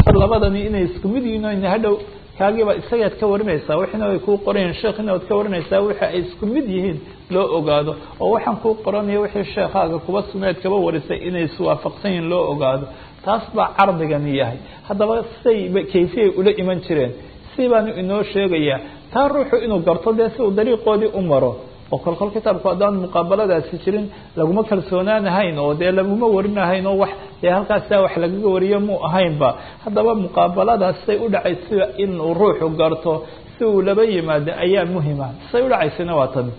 labadani inay isku mid yihiin o hadhow kaagiiba isagaad ka warinaysaa wixina ay kuu qorayeen sheekhina waad ka warinaysaa wixi ay isku mid yihiin loo ogaado oo waxaan kuu qoranayo wixii sheekhaaga kuba sugnayd kaba warisay inay iswaafaqsan yihiin loo ogaado taas baa cardigani yahay haddaba say kayfiyay ula iman jireen si baanu inoo sheegayaa taa ruuxu inuu garto dee si uu dariiqoodii u maro oo kolkol kitaabku haddaan muqaabaladaasi jirin laguma kalsoonaanahayn oo dee laguma warinahayn oo wax dee halkaasa wax lagaga wariyo mu ahaynba haddaba muqaabaladaas say u dhacaysa inuu ruuxu garto si uu laba yimaado ayaa muhima say u dhacaysana waa tan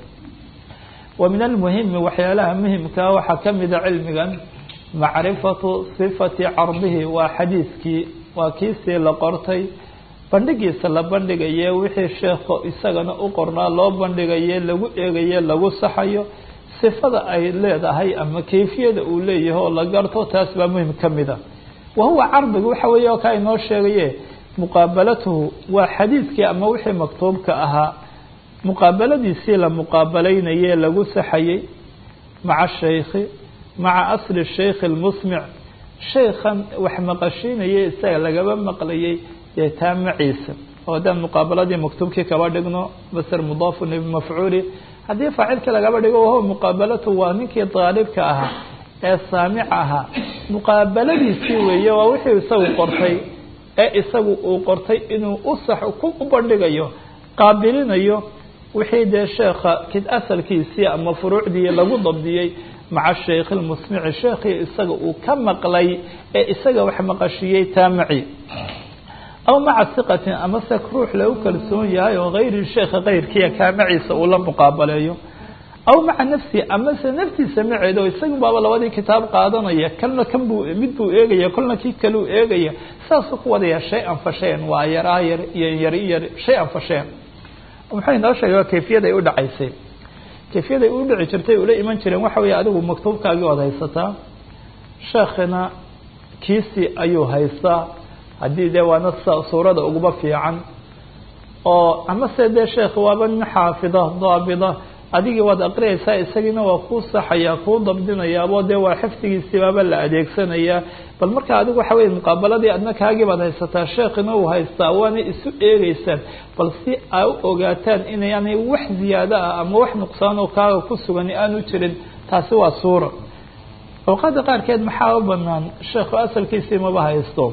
wa min almuhimi waxyaalaha muhimkaa waxaa kamida cilmigan macrifatu sifati cardihi waa xadiiskii waa kiisii la qortay bandhigiisa la bandhigaye wixii sheekho isagana u qornaa loo bandhigaye lagu eegaye lagu saxayo sifada ay leedahay ama kayfiyada uu leeyahay oo la garto taas baa muhim ka mida wa huwa cardigu waxa weeye oo kaa inoo sheegaye muqaabalatuhu waa xadiidkii ama wixii maktuubka ahaa muqaabaladiisii la muqaabalaynaye lagu saxayey maca shaykhi maca asli shaykhi lmusmic shaykhan wax maqashiinaya isaga lagaba maqlayay dee taa maciisa oo haddaan muqaabaladii maktuubkii kaba dhigno basr mudaafun bimafcuuli haddii faacilkii lagaba dhigo wahuwa muqaabalatu waa ninkii daalibka ahaa ee saamic ahaa muqaabaladiisii weeye waa wixii isagu qortay ee isagu uu qortay inuu u sax ku u bandhigayo qaabilinayo wixii dee sheekha kid asalkiisii ama furuucdii lagu dabdiyey maca shaykh lmusmici sheekhii isaga uu ka maqlay ee isaga wax maqashiyey taamaci aw maca siqatin ama se ruux lagu kalsoon yahay oo hayri sheekha kayrkiiya kaamaciisa uu la muqaabaleeyo aw maca nafsihi amase naftiisa maceeda oo isagu baaba labadii kitaab qaadanaya kalna kan buu mid buu eegaya kolna kii kaleu eegaya saasuu ku wadaya shay-an fa shayan waa yaraa yar iyo yari yar shay-an fa shayan muxuu inoo sheegay waa kayfiyad ay u dhacaysay kayfiyad ay u dhici jirtay ula iman jireen waxa weeye adigu maktuubkaagii waad haysataa sheekhina kiisi ayuu haystaa haddii dee waana suurada uguba fiican oo amase dee sheekh waaba nin xaafida daabida adigii waad aqriyaysaa isagiina waa kuu saxaya kuu dabdinayaabo dee waa xifdigiisii baaba la adeegsanayaa bal marka adigu waxa weye muqaabaladii adna kaagii baad haysataa sheekhina uu haystaa waana isu eegeysaan bal si aa u ogaataan inaanay wax ziyaado ah ama wax nuqsaanoo kaaga ku sugan aanu jirin taasi waa suura awqaada qaarkeed maxaa u banaan sheekhu asalkiisii maba haysto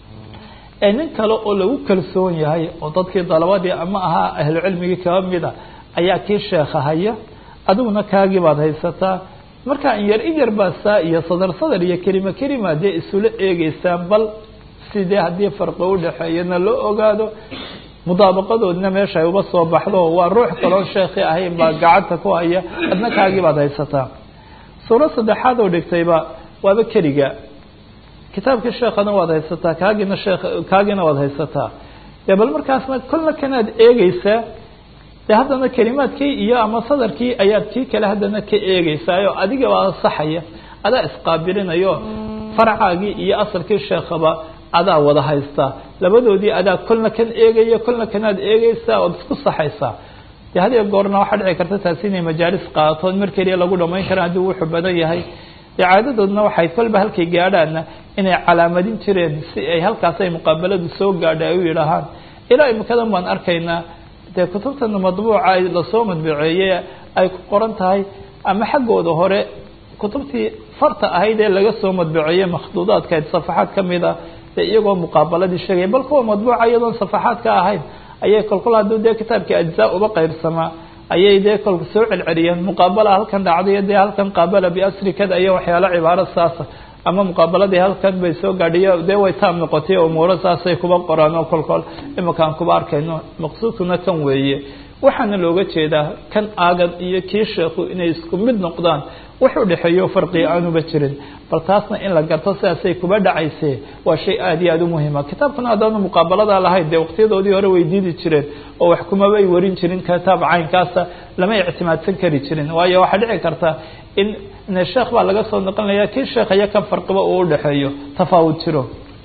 ee nin kale oo lagu kalsoon yahay oo dadkii dalabadii ama ahaa ahlu cilmigii kaba mida ayaa kii sheekha haya adiguna kaagii baad haysataa marka in yar in yar baa saa iyo sadar sadar iyo kelima kelima dee isula eegeysaan bal sidee haddii farqi udhaxeeyana loo ogaado mudaabaqadoodna meesha ay uba soo baxdo waa ruux kaloo sheekhi ahayn baa gacanta ku haya adna kaagii baad haysataa suuro saddexaad oo dhigtayba waaba keliga kitaabkii sheekhana waad haysataa kaagina sheekh kaagina waad haysataa dee bal markaasna kolna kanaad eegeysaa de haddana kelimaadkii iyo ama sadarkii ayaad kii kale haddana ka eegeysaayo adiga baa saxaya adaa isqaabilinayo farcaagii iyo asalkii sheekhaba adaa wada haystaa labadoodii adaa kolna kan eegaya kolna kanaad eegeysaa ood isku saxaysaa de hadiyo goorna waxaa dhici karta taasi inay majaalis qaatoon mar keliya lagu dhamayn kara haddii wuxuu badan yahay de caadadoodna waxay kolba halkay gaadhaana inay calaamadin jireen si ay halkaas ay muqaabaladu soo gaadha ay u yidhaahaan ilaa imikadan baan arkaynaa dee kutubtan madbuuca lasoo madbuceeye ay ku qoran tahay ama xaggooda hore kutubtii farta ahayd ee laga soo madbuceeye makhduudaadkayd safaxaad kamid a dee iyagoo muqaabaladii sheegaya bal kuwa madbuuca iyadoon safaxaad ka ahayn ayay kolkol hadduu dee kitaabkii ajzaa uba qaybsamaa ayay dee kolka soo celceliyeen muqaabala halkan dhacday dee halkan qaabala biasri kada iyo waxyaalo cibaaro saasa ama muqaabaladii halkan bay soo gaadhiyo dee way taam noqotay umuuro saasay kuba qoraan oo kolkol imakaan kuba arkayno maqsuudkuna kan weeye waxaana looga jeedaa kan aagan iyo kii sheekhu inay isku mid noqdaan wax u dhexeeyo farqiga aanuba jirin bal taasna in la garto sidaasay kuba dhacayse waa shay aada iyo aada u muhima kitaabkuna haddaanu muqaabalada lahayn dee waqtiyadoodii hore way diidi jireen oo wax kumabay warin jirin kitaab caynkaasa lama ictimaadsan kari jirin waayo waxaa dhici karta in sheekh baa laga soo noqonaya kii sheekh iyo kan farqiba uu udhexeeyo tafaawud jiro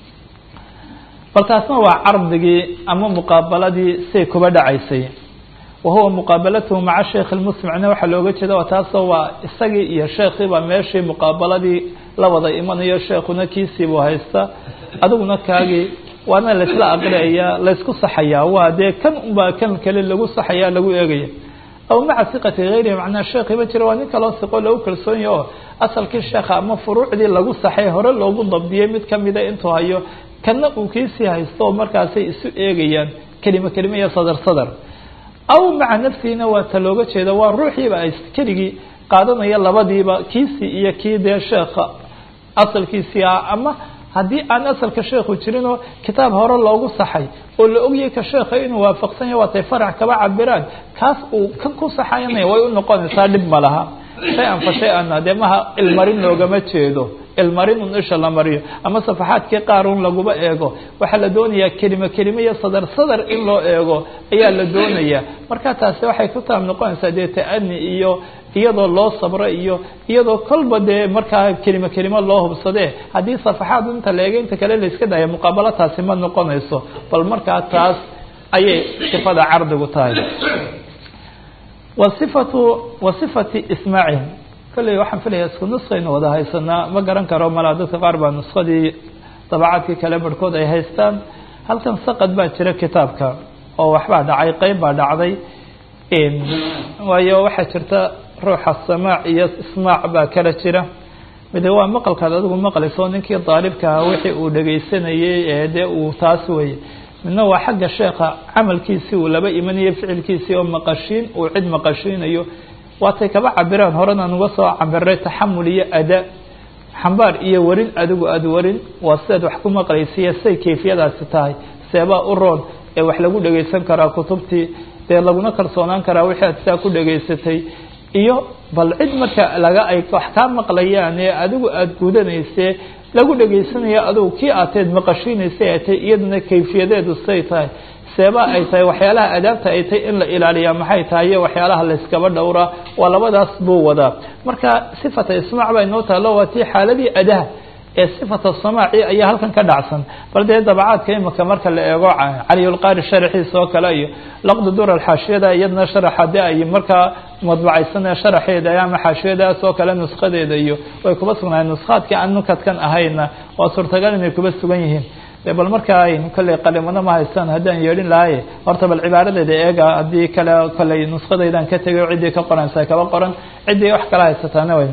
bal taasna waa cardigii ama muqaabaladii say kuba dhacaysay wahuwa muqaabalatuhu maca sheekh lmusmicna waxaa looga jeeda taasoo waa isagii iyo sheekhiiba meeshii muqaabaladii la wada imanayo sheekhuna kiisiibuu haysta adiguna kaagii waana laisla aqriaya laysku saxayaa waa dee kan unbaa kan kale lagu saxaya lagu eegaya aw maca siqati hayrihi macnaa sheekhiba jira waa nin kaloo siqo lagu kalsoonyahy oo asalkii sheekha ama furuucdii lagu saxay hore loogu dabdiyey mid kamida intuu hayo kana uu kiisii haysto oo markaasay isu eegayaan kelima kelima iyo sadar sadar aw maca nafsihina waa ta looga jeeda waa ruuxiiba ay keligii qaadanaya labadiiba kiisii iyo kii dee sheekha asalkiisii ah ama haddii aan asalka sheekhu jirinoo kitaab hore loogu saxay oo la ogyahay ka sheekha inuu waafaqsan yahy waatay farac kaba cabiraan kaas uu kan ku saxayanaya way u noqonaysaa dhib ma laha shay-an fa shay-anna dee maha ilmarin loogama jeedo ilmarin un isha la mariyo ama safaxaadkii qaar un laguba eego waxaa la doonayaa kelimo kelimo iyo sadar sadar in loo eego ayaa la doonayaa marka taasi waxay ku taab noqonaysaa dee ta-ani iyo iyadoo loo sabro iyo iyadoo kolba dee markaa kelimo kelimo loo hubsadee haddii safaxaad inta la eego inta kale la iska daya muqaabalo taasi ma noqonayso bal markaa taas ayay sifada cardigu tahay wasifatu wasifati ismaacihim kolley waxaan filaya isku nuskaynu wada haysanaa ma garan karo malaa dadka qaar baa nuskadii dabacaadkii kale barhkood ay haystaan halkan saqad baa jira kitaabka oo waxbaa dhacay qeyb baa dhacday waayo waxaa jirta ruuxa samaac iyo ismaac baa kala jira mide waa maqalkaad adigu maqlayso ninkii daalibkaha wixii uu dhegaysanayey ee dee uu taas weye midna waa xagga sheekha camalkiisii uu laba imanayo ficilkiisii oo maqashiin uu cid maqashiinayo waatay kaba cabiraan horena nuga soo cabiray taxamul iyo ada xambaar iyo warin adigu aada warin waa sidaad wax ku maqlaysiiya say kayfiyadaasi tahay seebaa u roon ee wax lagu dhegaysan karaa kutubtii dee laguna kalsoonaan karaa wixii aad sidaa ku dhegaysatay iyo bal cid marka laga ay wax kaa maqlayaan ee adigu aada gudanayse lagu dhegaysanayo adugu kii aateed maqashiinaysay ay tahay iyaduna kayfiyadeedu say tahay seebaa ay tahay waxyaalaha adaabta ay tahay in la ilaaliyaa maxay tahay iyo waxyaalaha layskaba dhowraa waa labadaas buu wadaa marka sifata ismaac baa inoo taalo waa tii xaaladii adaha ee sifata samaaci ayaa halkan ka dhacsan bal dee dabacaadka imika marka la eego caliyulqaari sharaxiisa oo kale iyo laqdu durar xaashiyada iyadna sharaxa de ay markaa madbacaysanee sharaxeeda ama xaashiyadaas oo kale nuskadeeda iyo way kuba sugnaayeen nuskaadkii aan nukadkan ahayna waa suurtagal inay kuba sugan yihiin bal markaa kolley qalimano ma haystaan haddaan yeedhin lahaye horta bal cibaaradeeda eega haddii kale kolley nuskadaydan ka tegay ciddii ka qoransa kaba qoran ciddii wax kala haysataana way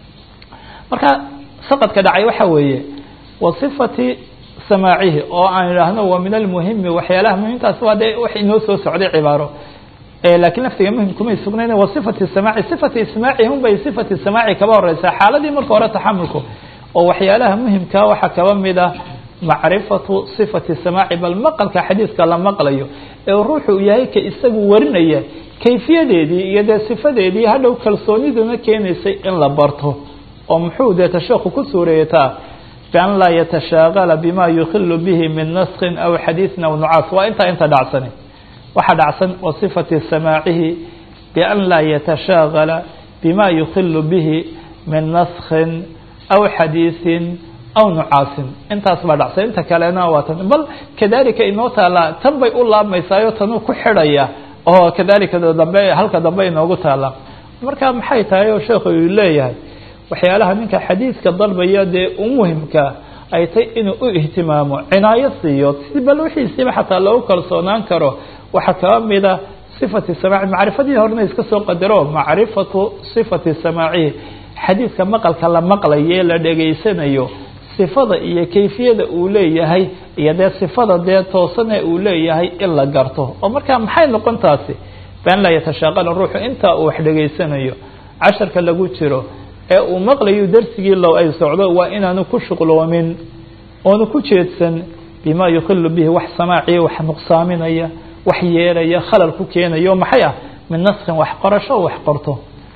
marka saqadka dhacay waxa weeye wasifati samaacihi oo aan idhaahno waa min almuhimi waxyaalaha muhimtaas waa dee wax inoo soo socday cibaaro lakin laftiga muhim kumay sugnayn wasifati samaaci sifati ismaaci hun bay sifati samaaci kaba horeysaa xaaladii marka hore taxamulku oo waxyaalaha muhimka waxaa kaba mid ah macrifatu sifati samaaci bal maqalka xadiiska la maqlayo ee ruuxu uu yahay ka isagu warinaya kayfiyadeedii iyo dee sifadeedii hadhow kalsooniduna keenaysay in la barto oo muxuu dee tasheeku ku suureeyataa bian laa yatashaagala bima yukhilu bihi min naskin aw xadiisin aw nucaas waa intaa inta dhacsani waxaa dhacsan wasifati samaacihi bian laa yatashaagala bima yukhilu bihi min naskin aw xadiisin aw nucaasin intaas baa dhacsan inta kalena waa tan bal kadalika inoo taallaa tan bay u laabmaysaayo tanuu ku xidhaya oo kadalika dambe halka dambe inoogu taalla marka maxay tahay oo sheekhu uu leeyahay waxyaalaha ninka xadiidka dalbaya dee u muhimka ay tay inuu u ihtimaamo cinaayo siiyo si bal wixiisiiba xataa loogu kalsoonaan karo waxaa kaba mida sifati samaaci macrifadii horena iska soo qadaro macrifatu sifati samaacihi xadiidka maqalka la maqlaye la dhegaysanayo sifada iyo kayfiyada uu leeyahay iyo dee sifada dee toosane uu leeyahay in la garto oo markaa maxay noqon taasi bian laa yatashaaqala ruuxu intaa uu wax dhegaysanayo casharka lagu jiro ee uu maqlayo darsigii low ay socdo waa inaanu ku shuqloomin oonu ku jeedsan bima yukhilu bihi wax samaaciya wax nuqsaaminaya wax yeelaya khalal ku keenayo maxay ah min naskin wax qorasho wax qorto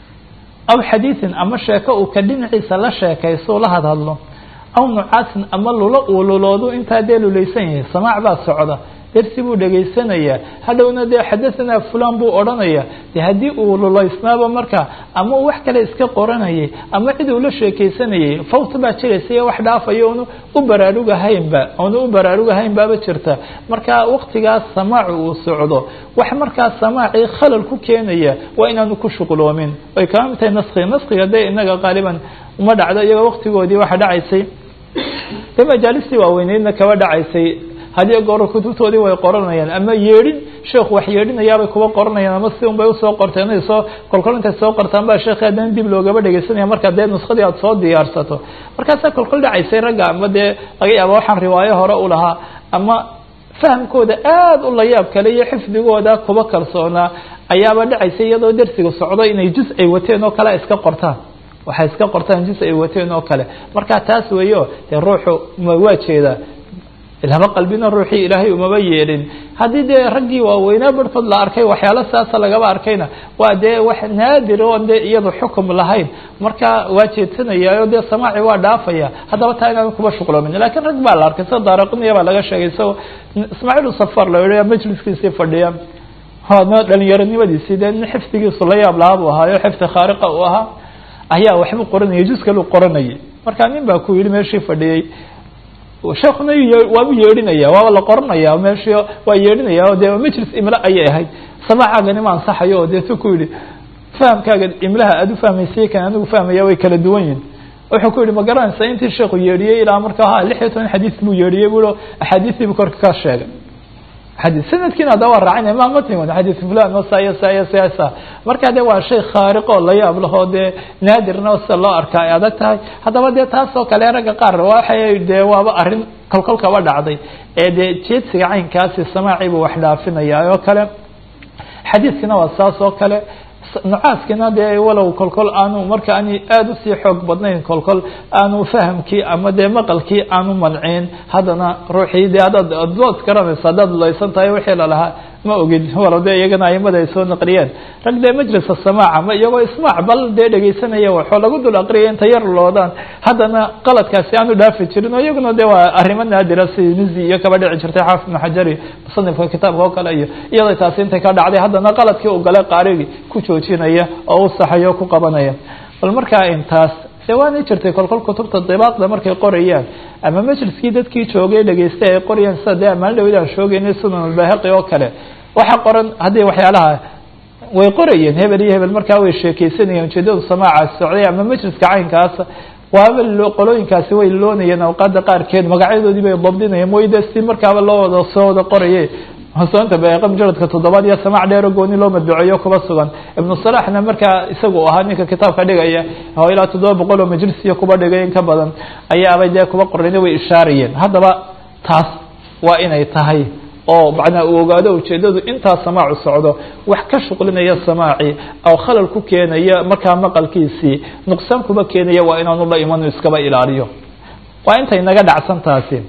aw xadiisin ama sheeko uu ka dhinaciisa la sheekayso la hadhadlo aw nucaasin ama lulo uu luloodu intaa dee lulaysan yahay samaac baa socda dersi buu dhegaysanayaa hadhowna dee xadahanaa fulan buu odhanaya de haddii uu lulaysnaaba marka ama uu wax kale iska qoranayay ama cid uu la sheekaysanayay fawt baa jiraysa iyo wax dhaafayo onu u baraarugahaynba onu u baraarugahayn baaba jirta marka waktigaas samaacu uu socdo wax markaa samaacii khalal ku keenaya waa inaanu ku shuqloomin ay kama mid tahay naskiga naskiga dee inaga qaaliban uma dhacdo iyagoo waktigoodii waxa dhacaysay dee majaalistii waaweyneydna kaba dhacaysay hadiyo goor kutubtoodii way qoranayaan ama yeedhin sheekhu wax yeedhinayaabay kuba qoranayaan ama si un bay usoo qorteen ay soo kolkol intay soo qortaan baa sheekhi haddana dib loogaba dhegeysanaya marka dee nuskadii aad soo diyaarsato markaasaa kolkol dhacaysay ragga ama dee laga yaaba waxaan riwaayo hore u lahaa ama fahamkooda aada u layaab kale iyo xifdigooda kuba kalsoonaa ayaaba dhacaysa iyadoo darsiga socdo inay juz ay wateen oo kale iska qortaan waxay iska qortaan juz ay wateen oo kale marka taas weeyo dee ruuxu ma waa jeedaa laba qalbina ruuxii ilaahay umaba yeelin haddii dee raggii waaweynaa barhkood la arkay waxyaalo saasa lagaba arkayna waa dee wax naadir oon dee iyadu xukum lahayn marka waa jeedsanayaayo dee samaaci waa dhaafaya haddaba taa inaan kuba shuqloomin lakiin rag baa la arkay sida daaraqiniya baa laga sheegay isagoo ismaaciil safar la yihi majliskiisii fadhiya na dhalinyaronimadiisii dee nin xifdigiisu la yaab lahaa buu ahaayo xifdi khaariqa uu ahaa ayaa waxbuu qoranayay juz kalu qoranayay marka nin baa ku yihi meeshii fadhiyey sheekuna waabu yeedhinaya waaba la qoranaya meeshi waa yeedhinaya o dee majlis imla ayay ahayd samaacaagani ma ansaxayo oo deetu ku yihi fahamkaaga imlaha aada u fahmaysay kan anigu fahmaya way kala duwan yihin wuxuu ku yihi ma garanaysa intii sheekhu yeedhiyey ilaa marka ha lix iyo toban xadiis buu yeedhiyey bu axaadiistiibu korka ka sheegay xadii sanadkiina hadda waa raacinaya ma ma timin xadiis fulan o saya saya saya sa marka de waa shay khaariq oo la yaab lahoo dee naadirna sida loo arkaa ay adag tahay haddaba dee taas oo kale ragga qaar waxay dee waaba arrin kolkol kaba dhacday ee dee jeedsiga caynkaasi samaaci buu wax dhaafinaya oo kale xadiiskina waa saas oo kale nucaaskina dee walow kolkol aanu marka ani aada usii xoog badnayn kolkol aanu fahamkii ama dee maqalkii aanu mancin haddana ruuxii de adaad adwaad garanaysa haddaad laysan tahay wixii lalahaa ma ogid walow dee iyagana aimada ay soo naqliyeen rag dee majlisa samaaca ma iyagoo ismaac bal dee dhegeysanaya waxoo lagu dul aqriyay inta yar loodaan haddana qaladkaasi aanu dhaafi jirin oo iyaguna de waa arrimo naadira sidii mizi iyo kaba dhici jirtay xaafid ibnu xajari musanifka kitaabka oo kale iyo iyadoo taasi intay ka dhacday haddana qaladkii u galay qaarigi ku joojinaya oo u saxayo o ku qabanaya bal markaa intaas de waana jirtay kolkol kutubta dibaaqda markay qorayaan ama majliskii dadkii joogay dhegeystay ay qorayaan sida dee amaan dhawid aan shoogeynay sunan albahaqi oo kale waxa qoran haddii waxyaalaha way qorayeen hebel iyo hebel markaa way sheekeysanayeen ujeedadu samaacaas socday ama majliska caynkaasa waaba qolooyinkaasi way loonayeen awqaada qaarkeed magacyadoodii bay dabdinayeen wayde si markaaba loo wada soo wada qoraye hosoonta baeqa mujaradka toddobaad iyo samaac dheero gooni loo madbuceeyo kuba sugan ibnu salaxna markaa isagu ahaa ninka kitaabka dhigaya oo ilaa toddoba boqol oo majlisiyo kuba dhigay in ka badan ayaabay dee kuba qorayna way ishaarayeen haddaba taas waa inay tahay oo macnaa uu ogaado ujeedadu intaa samaacu socdo wax ka shuqlinaya samaaci oo khalal ku keenaya markaa maqalkiisii nuqsaan kuba keenaya waa inaanu la imanu iskaba ilaaliyo waa intay naga dhacsan taasi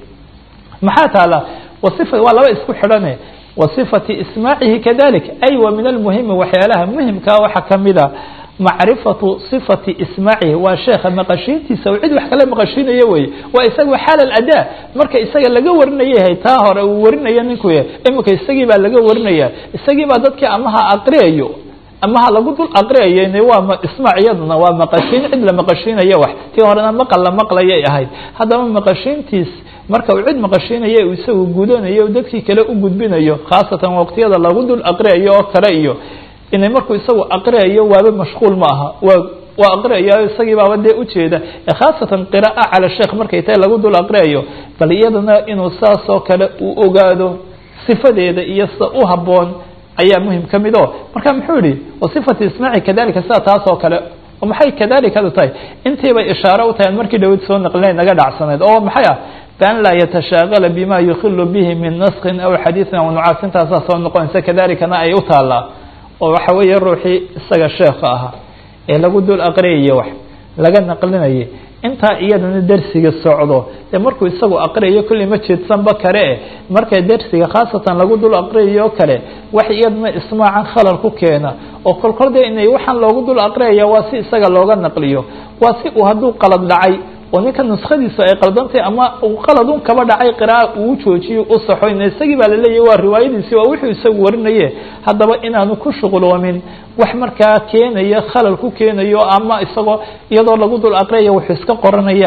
maxaa taala waifa waa laba isku xidhane wasifati ismaacihi kadalik ay wa min almuhimi waxyaalaha muhimkaa waxaa kamida macrifatu صifati ismaacihi waa sheekha maqashiintiisa cid wax kale maqashiinayo wey waa isaga xaal adaa marka isaga laga warinayay taa hore uu warinayo ninku imika isagii baa laga warinaya isagii baa dadkii amaha aqriyayo amaha lagu dul aqriyayo waa ismaac iyaduna waa maqashiin cid la maqashiinayo wax tii horena maqal la maqlayay ahayd haddaba maqashiintiis marka uu cid maqashiinayo uu isagu gudanayo dadkii kale u gudbinayo khaasatan waqtiyada lagu dul aqriyayo oo kale iyo inay markuu isagu aqriyayo waaba mashquul ma aha waa waa aqriyayo isagii baaba dee ujeeda khaasatan qira'a cala sheekh markay tahay lagu dul aqriyayo bal iyadana inuu saas oo kale uu ogaado sifadeeda iyo sida u haboon ayaa muhim ka mid o marka muxuu yihi wasifati ismaaci kadalika sida taas oo kale maxay kadalikadu tahay intiibay ishaare u tahay markii dhawad soo naqlinay naga dhacsanayd oo maxay ah ban laa yatashaagala bima yukilu bihi min naskin aw xadiiin aw nucaasintaasa soo noqonaysa kadalikana ay u taalaa oo waxa weeye ruuxii isaga sheekha ahaa ee lagu dul aqriyayo wax laga naqlinayay intaa iyadana dersiga socdo dee markuu isagu aqriyayo kulli ma jeedsanba kale e marka dersiga khaasatan lagu dul aqriyayo kale wax iyadana ismaacan khalal ku keena oo kolkol dee inay waxaan loogu dul aqriyaya waa si isaga looga naqliyo waa si uu hadduu qalad dhacay oo ninka nuskadiisu ay qaldantahy ama uu qaladun kaba dhacay qira'a uu joojiyo u saxo in isagii baa laleeyahy waa riwaayadiisi waa wuxuu isagu warinaye haddaba inaanu ku shuqloomin wax markaa keenaya khalal ku keenayo ama isagoo iyadoo lagu dul aqriyaya wuxuu iska qoranaya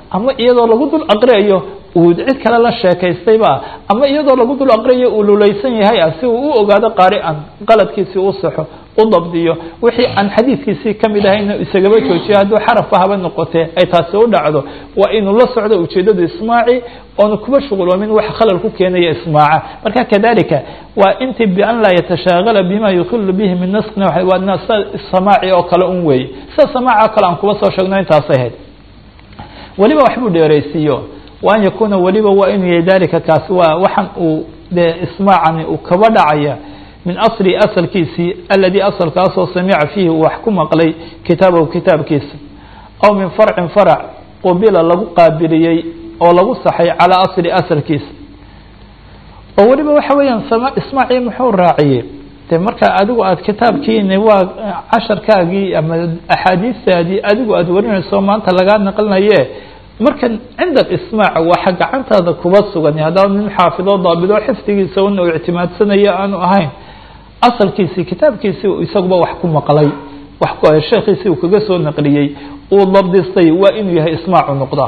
ama iyadoo lagu dul aqriyayo uu cid kale la sheekaystayba ama iyadoo lagu dul aqriyayo uu lulaysan yahay ah si uu u ogaado qaari-an qaladkiisii u saxo u dabdiyo wixii aan xadiidkiisii kamid ahayna isagaba joojiyo hadduu xarafba haba noqotee ay taasi u dhacdo waa inuu la socdo ujeedadu ismaaci oonu kuba shuquloomin wax khalal ku keenaya ismaaca marka kadalika waa intii bian laa yatashaagala bima yukilu bihi min naskina waa samaaci oo kale un weeye sida samaaci oo kale aan kuba soo sheegno intaasay ahayd weliba waxbuu dheeraysiiyo waan yakuuna weliba waa inuu yahay dalika kaasi waa waxaan uu dee ismaacani uu kaba dhacaya min asli asalkiisii aladii asalkaasoo samica fiihi uu wax ku maqlay kitaabahu kitaabkiisa aw min farcin farac qubila lagu qaabiliyey oo lagu saxay calaa asli asalkiisa oo weliba waxa weeyaan ismaaci muxuu raaciyey de marka adigu aada kitaabkiini waa casharkaagii ama axaadiistaadii adigu aada warinayso maanta lagaa naqlinaye markan cinda ismaac waxa gacantaada kuba sugan haddaba nin xaafido daabido xifdigiisa una uu ictimaadsanayo aanu ahayn asalkiisii kitaabkiisii isaguba wax ku maqlay sheekhiisii uu kaga soo naqliyey uu dabdistay waa inuu yahay ismaacu noqdaa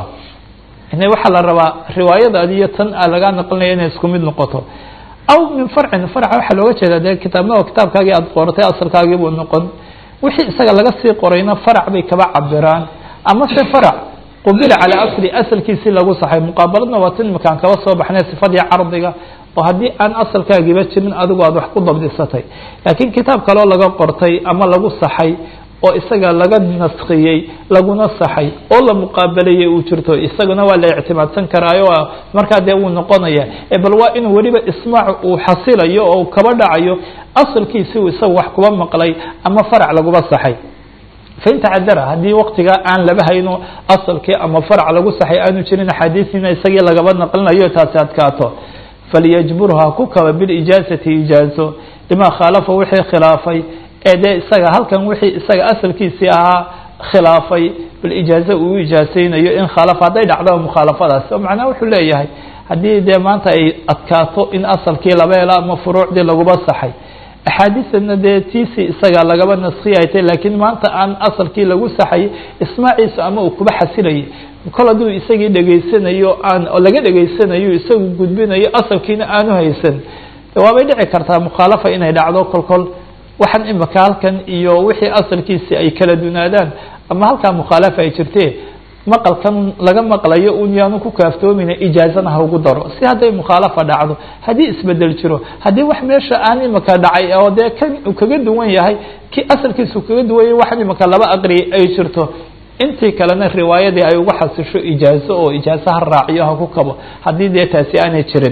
ina waxaa la rabaa riwaayadaadi iyo tan a lagaa naqlinaya inay isku mid noqoto aw min farcin farca waxaa looga jeedaa dee kitaabnaa kitaabkaagii aada qoratay asalkaagii buu noqon wixii isaga laga sii qorayna farac bay kaba cabiraan ama se farac qubila calaa asli asalkiisii lagu saxay muqaabaladna waa tin imakaan kaba soo baxnay sifadii cardiga oo haddii aan asalkaagiiba jirin adigu aad wax ku dabdisatay laakiin kitaab kaloo laga qortay ama lagu saxay oo isaga laga naskiyey laguna saxay oo la muqaabalayay uu jirto isaguna waa la ictimaadsan karaayo markaa dee wuu noqonaya bal waa inuu weliba ismaac uu xasilayo oo kaba dhacayo asalkiisi uu isaga wax kuba maqlay ama farac laguba saxay fain tacadara haddii waktiga aan laba hayno asalkii ama farac lagu saxay aanu jirin axaadiisina isagii lagaba naqlinayo taasi adkaato falyajburha ku kaba bilijaazati ijaazo lima khaalafa wixii khilaafay ee dee isaga halkan wixii isaga asalkiisii ahaa khilaafay bilijaaza uu ijaasaynayo in khaalafa hadday dhacdo mukhaalafadaasi oo macnaha wuxuu leeyahay haddii dee maanta ay adkaato in asalkii laba helo ama furuucdii laguba saxay axaadiisana dee tiisi isaga lagaba naskiyay tay laakiin maanta aan asalkii lagu saxay ismaaciisu ama uu kuba xasilayay kol hadduu isagii dhegaysanayo aan laga dhegaysanayo isagu gudbinayo asalkiina aanu haysan waabay dhici kartaa mukhaalafa inay dhacdo kol kol waxaan imika halkan iyo wixii asalkiisi ay kala dunaadaan ama halkaa mukhaalafa ay jirtee maqalkan laga maqlayo un yaanu ku kaaftoomin ijaazana ha ugu daro si hadday mukhaalafa dhacdo haddii isbedel jiro haddii wax meesha aan imika dhacay oo dee kan uu kaga duwan yahay ki asalkiisu kaga duwan yahay waxaan imika laba aqriyay ay jirto intii kalena riwaayadii ay uga xasisho ijaazo oo ijaazo ha raaciyo ha ku kabo haddii dee taasi aanay jirin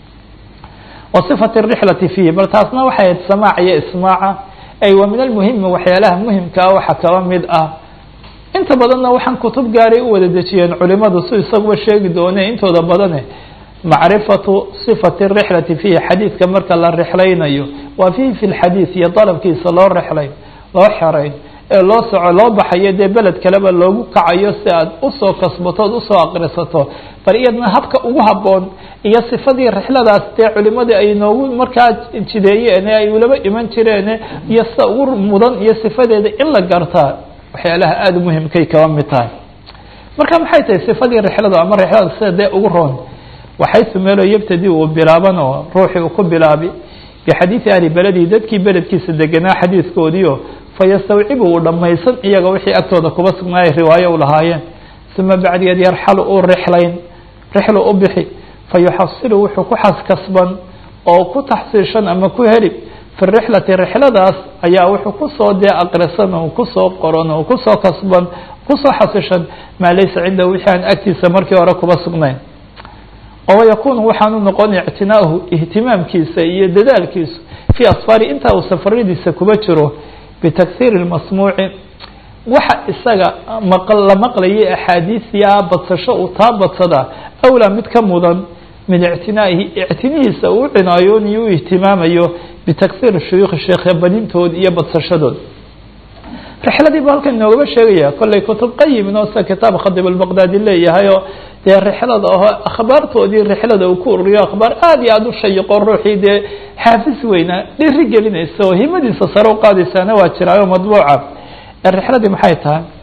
wasifat rixlati fiihi bal taasna waxay ahayd samaac iyo ismaaca ay wa min almuhimi waxyaalaha muhimkaa waxa kaba mid ah inta badanna waxaan kutub gaaray u wada dejiyeen culimadu si isaguba sheegi doone intooda badane macrifatu sifati rixlati fiihi xadiidka marka la rixlaynayo waa fiihi fi lxadiid iyo dalabkiisa loo rixlayn loo xerayn ee loo soco loo baxayo dee beled kaleba loogu kacayo si aad usoo kasbato od usoo aqrisato bal iyadna habka ugu haboon iyo sifadii rixladaas dee culimadii ay noogu markaa jideeyeen ee ay ulaba iman jireen iyo sida ugu mudan iyo sifadeeda in la gartaa waxyaalaha aada muhimkay kaba mid tahay marka maxay tahay sifadii rixlada ama rixlada sida dee ugu roon waxaysu meelo yabtadi uu bilaaban oo ruuxii uu ku bilaabi bixadiidi ahli beledi dadkii beledkiisa deganaa xadiidkoodiio fayastawcibu uu dhammaysan iyaga wixii agtooda kuba sugnaayay riwaayo u lahaayeen uma bacdigeed yarxalu uu rixlayn rixlu u bixi fayuxasilu wuxuu ku xaskasban oo ku taxsiishan ama ku heli fi rixlati rixladaas ayaa wuxuu kusoo dee aqrisan oo kusoo qoran oo kusoo kasban kusoo xasishan maa laysa cindahu wixii aan agtiisa markii hore kuba sugnayn oo yakunu waxaanu noqon ictinaahu ihtimaamkiisa iyo dadaalkiisu fii asfaari intaa uu safaradiisa kuba jiro bitaksiiri masmuuci waxa isaga la maqlayay axaadiisiyaa badsasho uu taa badsadaa awlaa mid ka mudan min ictinaa'ihi ictinihiisa uu cinaayooniyo u ihtimaamayo bitaksiiri shuyuukhi sheekhe badintood iyo badsashadood rixladii bu halkan inoogaba sheegaya kollay kutub qayimin oo sida kitaab khadib albaqdaadi leeyahay oo dee rixlada aho akhbaartoodii rixlada uu ku ururiyo akhbaar aada iyo aada u shayiqo ruuxii dee xaafis weyna dhiri gelinaysa oo himadiisa sare u qaadaysaana waa jiraayo madbuuca rixladii maxay tahay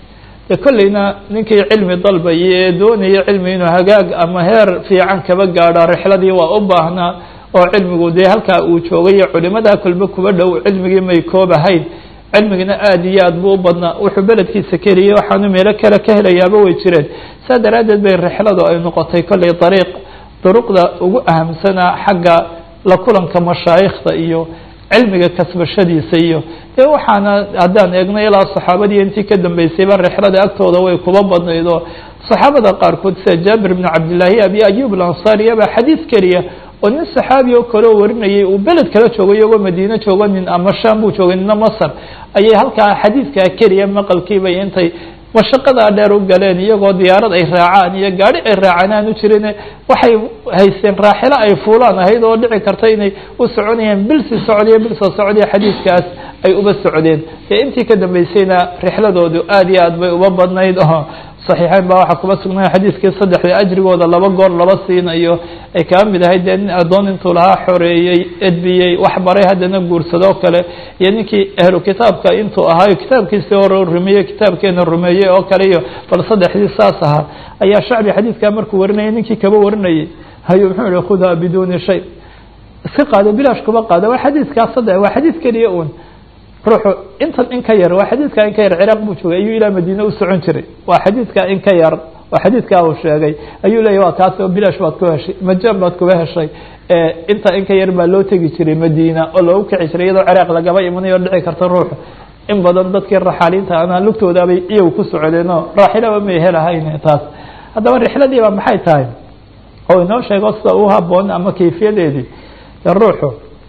dee kolleyna ninkii cilmi dalbaya ee doonaya cilmi inuu hagaag ama heer fiican kaba gaadho rixladii waa u baahnaa oo cilmigu dee halkaa uu joogay culimadaa kolba kuba dhow cilmigii may koobahayn cilmigina aada iyo aad buu u badnaa wuxuu beledkiisa keliyay waxaanu meelo kale ka helayaaba way jireen saa daraaddeed bay rixladu ay noqotay kolley dariiq duruqda ugu ahamsanaa xagga la kulanka mashaayikhda iyo cilmiga kasbashadiisa iyo dee waxaana haddaan eegno ilaa saxaabadii intii ka dambeysayba rixlada agtooda way kuba badnayd oo saxaabada qaarkood sida jaabir bn cabdillahi abi ayub alansaariya baa xadiid keliya oo nin saxaabi oo kale oo warinayay uu beled kala joogo iyagoo madiine joogo nin ama sham buu joogay nina masr ayay halkaa xadiidkaa keliya maqalkiibay intay mashaqadaa dheer u galeen iyagoo diyaarad ay raacaan iyo gaari ay raacaan aan u jirin waxay haysteen raaxilo ay fuulaan ahayd oo dhici karta inay u soconayeen bilsi socdiyo bil soo socdiyo xadiidkaas ay uba socdeen dee intii ka dambeysayna rixladoodu aada iyo aad bay uba badnayd oo saxiixeyn baa waxaa kuba sugnay xadiidkii saddexda ajrigooda laba goor laba siinayo ay kaa mid ahayd dee nin addoon intuu lahaa xoreeyey edbiyey wax baray haddana guursadoo kale iyo ninkii ahlu kitaabka intuu ahaayo kitaabkiisii hore rumeeyey kitaabkeena rumeeyey oo kale iyo bal saddexdii saas ahaa ayaa shacbi xadiidkaa markuu warinayay ninkii kaba warinayay hayo muxuu ihi khudha biduuni shay iska qaado bilaash kuba qaado waa xadiidkaa saddex waa xadiid keliya un ruuxu intan in ka yar waa xadiidkaa in ka yar ciraaq buu joogay ayuu ilaa madiine u socon jiray waa xadiidkaa in ka yar waa xadiidkaa uu sheegay ayuu leeyahy waa kaas oo bilaash baad ku heshay majaan baad kuba heshay inta in ka yar baa loo tegi jiray madiina oo loogu kici jiray iyadoo ciraaq lagaba imanayo dhici karta ruuxu in badan dadkii raxaaliinta ana lugtoodaabay iyagu ku socdeenoo raaxilaba may helahayn taas haddaba rixladiiba maxay tahay oo inoo sheego sida u haboon ama kayfiyadeedii ruuxu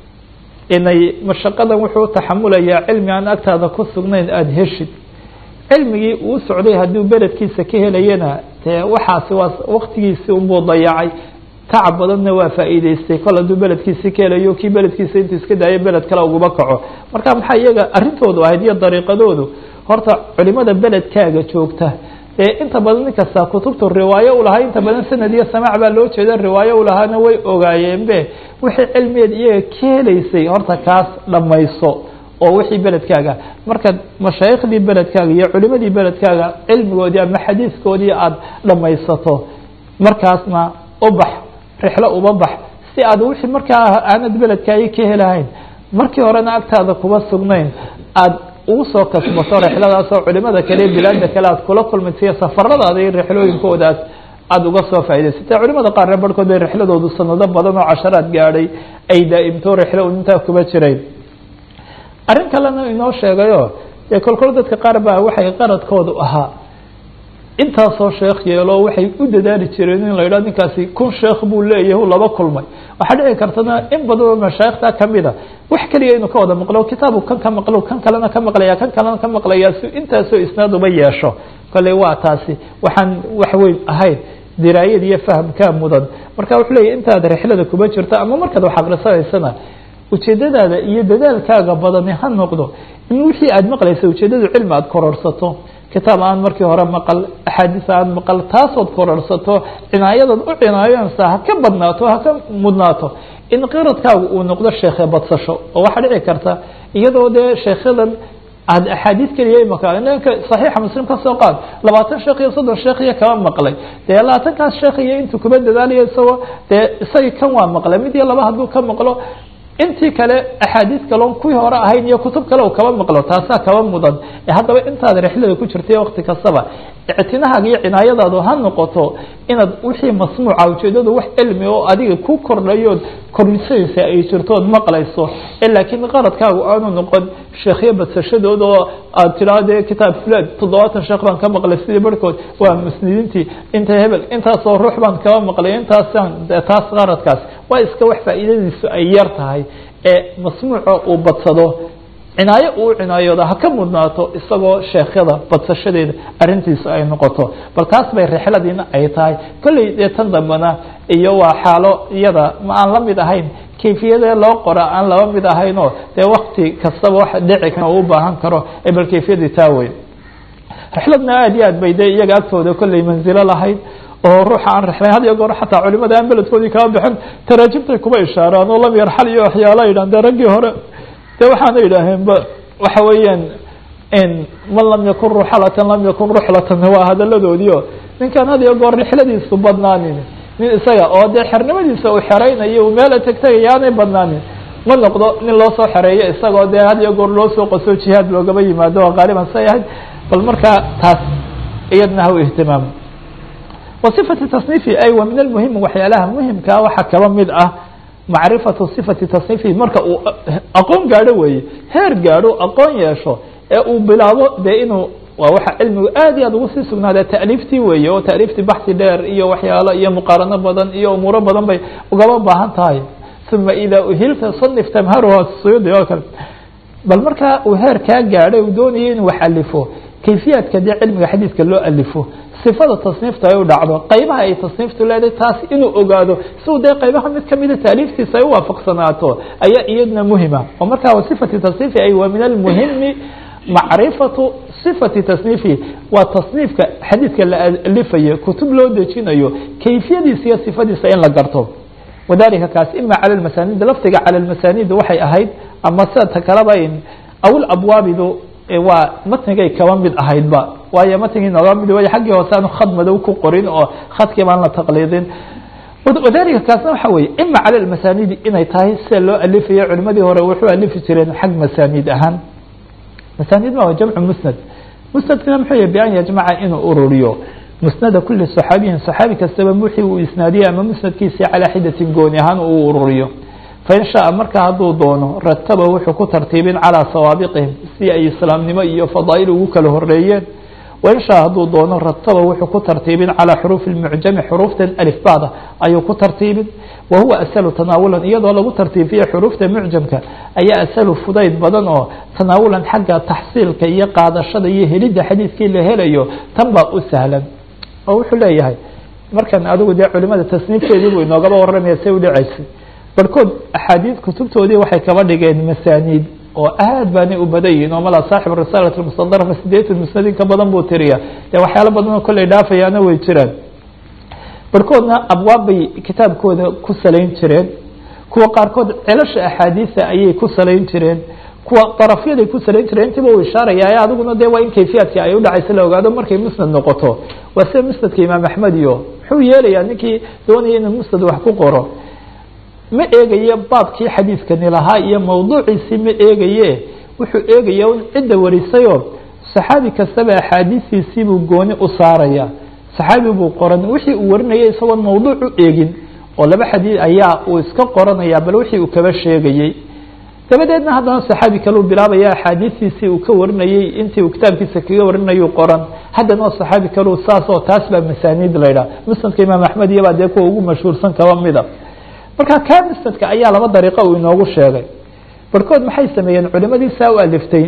inay mashaqadan wuxuu taxamulayaa cilmi aan agtaada ku sugnayn aada heshid cilmigii uu socday hadduu beledkiisa ka helayana dee waxaasi waa waktigiisi unbuu dayacay tacab badanna waa faa'iideystay kol hadduu beledkiisi ka helayo kii beledkiisa intuu iska daayo beled kale uguma kaco marka maxaa iyaga arrintoodu ahayd iyo dariiqadoodu horta culimada beledkaaga joogta dee inta badan nin kasta kutubtu riwaayo u lahaa inta badan sanad iyo samaac baa loo jeeda riwaayo u lahaana way ogaayeen be wixii cilmigeed iyaga ka helaysay horta kaas dhammayso oo wixii beledkaaga marka mashaayikhdii beledkaaga iyo culimadii beledkaaga cilmigoodii ama xadiiskoodii aada dhammaysato markaasna u bax rixlo uba bax si aad wixii markaa aanad beledkaagi ka helahayn markii horena agtaada kuba sugnayn aada ugu soo kasbato rixladaasoo culimada kale bilaada kale aad kula kulmaysiyo safaradaada iyo rixlooyinkoodaas aada uga soo faa'idaysatay culimada qaarna barhkood bay rixladoodu sanado badan oo casharaad gaadhay ay daa'imto rixlo intaa kuba jirayn arrin kalena inoo sheegayo dee kolkol dadka qaar baa waxay qaradkoodu ahaa intaasoo sheekh yeelo waxay u dadaali jireen in la yidhah ninkaasi kun sheekh buu leeyahay u laba kulmay waxaa dhici kartana in badan oo mashaayikhta kamida wax keliya inuu ka wada maqlo kitaabu kan ka maqlo kan kalena ka maqlaya kan kalena ka maqlaya si intaasoo isnaad uba yeesho kolley waa taasi waxaan wax weyn ahayn diraayad iyo fahamkaa mudan marka wuxuu leeyahy intaad rixlada kuba jirto ama markaad wax aqrisanaysana ujeedadaada iyo dadaalkaaga badani ha noqdo in wixii aada maqlaysa ujeedadu cilmi aada kororsato kitaab aan markii hore maqal axaadiis aan maqal taasood kororsato cinaayadaad u cinaayansa ha ka badnaato ha ka mudnaato in qiradkaagu uu noqdo sheekhe badsasho oo waxaa dhici karta iyadoo dee sheekhadan aad axaadiis keliya imaka ninka saxiixa muslim ka soo qaad labaatan sheekh iyo soddon sheekh iyo kaba maqlay dee labaatankaas sheekh iyo intuu kuba dadaalayo isagoo dee isagii kan waa maqlay mid iyo laba hadduu ka maqlo intii kale axaadiis kaloon kuwii hore ahayn iyo kutub kale u kaba maqlo taasaa kaba mudan haddaba intaad rixlada ku jirtay wakti kastaba ictinahaaga iyo cinaayadaadu ha noqoto inaad wixii masmuuca ujeedadu wax cilmi oo adiga ku kordhayood kordhisaysa ay jirtood maqlayso laakiin qaradkaagu aanu noqon sheekhyo badsashadood oo aad tidhahdee kitaab fulan toddobaatan sheekh baan ka maqlay sidii barhkood waa musnidiintii inta hebel intaasoo ruux baan kaba maqlay intaasaan taas qaradkaas waa iska wax faa'iidadiisu ay yar tahay ee masmuuca uu badsado cinaayo uu cinaayooda ha ka mudnaato isagoo sheekhyada badsashadeeda arrintiisu ay noqoto bal taas bay rixladiina ay tahay kolley dee tan dambena iyo waa xaalo iyada ma aan la mid ahayn kayfiyadee loo qora aan laba mid ahaynoo dee wakti kastaba wax dhici kara u baahan karo ee bal kayfiyadii taa wey rixladna aada iyo aad bay dee iyaga agtooda kolley manzilo lahayd oo ruuxa aan rixlayn had iyo goor xataa culimada aan beledkoodii kaba bixin taraajimtay kuba ishaaraan oo lam yarxal iyo waxyaala yidhahan dee raggii hore de waxaana yidhaaheen ba waxa weeyaan man lam yakun ruxlatan lam yakun ruxlatan waa hadaladoodii o ninkaan had iyo goor rixladiisu badnaanin nin isaga oo dee xernimadiisa uu xeraynayo uu meela tegtegaya aanay badnaanin ma noqdo nin loo soo xereeyo isagoo dee had iyo goor loo soo qaso jihaad loogaba yimaado oo qaaliban say ahayd bal markaa taas iyadna ha u ihtimaamo wa sifati tasniifi ay wa min almuhim waxyaalaha muhimkaa waxaa kaba mid ah macrifatu sifati tasniifi marka uu aqoon gaadho weeye heer gaadho aqoon yeesho ee uu bilaabo dee inuu waa waxa cilmigu aad iyo aad ugu sii sugnaada ta'liiftii weeye oo ta'liiftii baxsi dheer iyo waxyaalo iyo muqaarano badan iyo umuuro badan bay ugaba baahan tahay uma idaa uhilta sanif tamharuha suyuudi oo kale bal markaa uu heer kaa gaadhay uu doonayay inuu wax alifo kayfiyaadka dee cilmiga xadiidka loo alifo sifada tasniifta ay u dhacdo qaybaha ay tasniiftu leedahay taas inuu ogaado siuu dee qaybaha mid kamida taaliiftiisa ay u waafaqsanaato ayaa iyadna muhima oo markaa sifati tasniifi ay waa min almuhimi macrifatu sifati tasniifi waa tasniifka xadiidka la alifayo kutub loo dejinayo kayfiyadiisa iyo sifadiisa in la garto wadalika kaas ima calى masanid lafdiga calى masanid waxay ahayd ama sida ta kaleba awl abwaabidu waa matnigay kaba mid ahaydba waayo matnigii nooga mid way xaggii hoose aanu khad madow ku qorin oo khadkii baan la taqliidin wadalika kaasna waxa weye ima calى masanidi inay tahay sida loo alifayo culimadii hore wuxuu alifi jireen xag masanid ahaan masanid ma jamcu musnad musnadkina muxuu yahy bian yajmaca inuu ururiyo musnada kuli صaxaabiyin صaxaabi kastaba wixii uu isnaadiyey ama musnadkiisii calaa xidatin gooni ahaan uu ururiyo fain shaءa marka hadduu doono rataba wuxuu ku tartiibin calىa sawaabiqihim si ay islaamnimo iyo fadaa'il ugu kala horeeyeen wain shaءa hadduu doono rataba wuxuu ku tartiibin calىa xuruufi اmucjami xuruuftan alifbada ayuu ku tartiibin wa huwa asalu tanaawulan iyadoo lagu tartiibiye xuruufta mucjamka ayaa asalu fudayd badan oo tanaawulan xagga taxsiilka iyo qaadashada iyo helidda xadiidkii la helayo tan baa u sahlan oo wuxuu leeyahay markan adigu dee culimada tasniifteedii buu inoogaba warramaya say udhacaysay barhkood axaadiid kutubtoodii waxay kaba dhigeen masaaniid oo aad baanay u badan yihin oo mala saaxib risaalat mustadrafa sideetan musnad in ka badan buu tiriya dee waxyaalo badan oo kolley dhaafayaana way jiraan barhkoodna abwaab bay kitaabkooda ku salayn jireen kuwa qaarkood celasha axaadiisa ayay ku salayn jireen kuwa darafyaday ku salayn jireen intiiba uu ishaaraya adiguna dee waa in kayfiyaadka ay udhacaysa la ogaado markay musnad noqoto waa sida musnadka imaam axmed iyo muxuu yeelayaa ninkii doonaya inuu musnad wax ku qoro ma eegaye baabkii xadiidkani lahaa iyo mawduuciisii ma eegaye wuxuu eegaya in cidda warisayoo saxaabi kastaba axaadiistiisii buu gooni u saaraya saxaabi buu qoran wixii uu warinayay isagoon mawduuc u eegin oo laba xadiid ayaa uu iska qoranaya bal wixii uu kaba sheegayey dabadeedna haddana saxaabi kaleu bilaabaya axaadiistiisii uu ka warinayey intii uu kitaabkiisa kaga warinayu qoran haddana saxaabi kaleu saas oo taas baa masaaniid la ydhaha musnadka imaam axmed iyobaa dee kuwa ugu mashhuursan kaba mida marka kaa musnadka ayaa laba dariiqo uu inoogu sheegay barhkood maxay sameeyeen culimadii saa u aliftay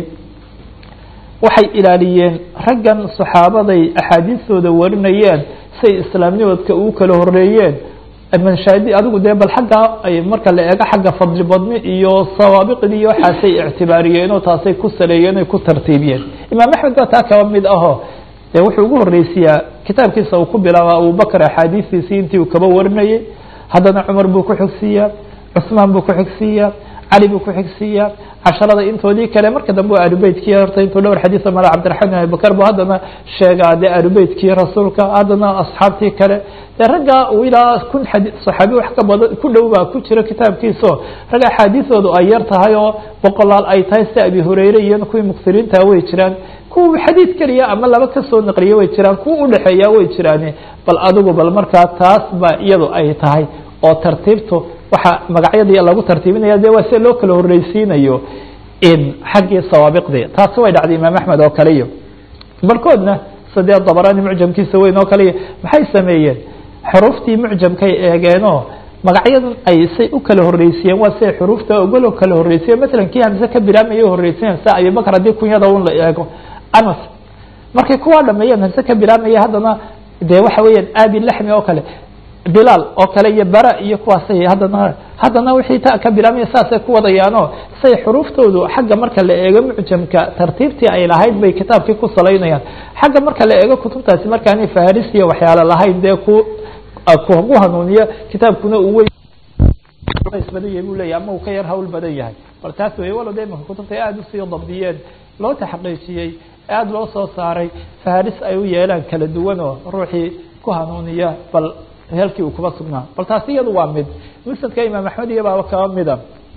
waxay ilaaliyeen raggan saxaabaday axaadiistooda warinayeen say islaamnimadka ugu kala horeeyeen manshaadi adigu dee bal xaggaa ay marka la eego xagga fadli badni iyo sawaabiqdii iyo waxaasay ictibaariyeen oo taasay ku saleeyeen oy ku tartiibiyeen imaam axmed baa taa kaba mid aho dee wuxuu ugu horreysiyaa kitaabkiisa uu ku bilaaba abubakr axaadiistiisii intii uu kaba warinayey haddana cumar buu ku xigsiiyaa cusmaan buu ku xigsiiyaa cali buu ku xigsiiyaa casharada intoodii kale marka dambe waa alubeytkii horta intuu dhowr xadiisa mala cabdiraxmaan bin abibakar bu haddana sheegaa dee alubeytkii rasuulka haddana asxaabtii kale dee raggaa uu ilaa kun xadi saxaabi wax ka badan ku dhow baa ku jira kitaabkiisao rag axaadiisoodu ay yar tahay oo boqolaal ay tahay sida abi hureyre iyo kuwii muksiriinta way jiraan kuwa xadiid keliya ama laba kasoo naqliya way jiraan kuwa udhexeeya way jiraan bal adigu bal markaa taas ba iyadu ay tahay oo tartiibtu waxaa magacyadii lagu tartiibinaya de waa sida loo kala horreysiinayo xaggii sawaabiqdii taasi way dhacday imaam axmed oo kale iyo barkoodna sadee dabarani mucjamkiisa weyn oo kale iyo maxay sameeyeen xuruuftii mucjamkay eegeenoo magacyadan ay say u kala horreysiyeen waa siay xuruufta ogolo kala horreysiyen masalan kii hamse ka bilaamaya horreysiyen sa abibakr haddii kunyada un la eego anas markay kuwaa dhameeyeen hamse ka bilaamaya haddana dee waxa weeyaan aabi laxmi oo kale bilaal oo kale iyo bara iyo kuwaasay haddana haddana wixii ta ka bilaamaya saasay ku wadayaanoo say xuruuftoodu xagga marka la eego mucjamka tartiibtii ay lahayd bay kitaabkii ku salaynayaan xagga marka la eego kutubtaasi markaanay faharisiya waxyaalo lahayn dee ku kugu hanuuniya kitaabkuna uu wey culays badan yahay buu leeyahy ama uu ka yar hawl badan yahay bal taas wey walo de imaka kutubta aada usii dabdiyeen loo taxqiijiyey aada loo soo saaray faharis ay u yeelaan kala duwan oo ruuxii ku hanuuniya bal heelkii uu kuba sugnaa bal taasi iyadu waa mid musnadka imaam axmed iyo baaba kaba mida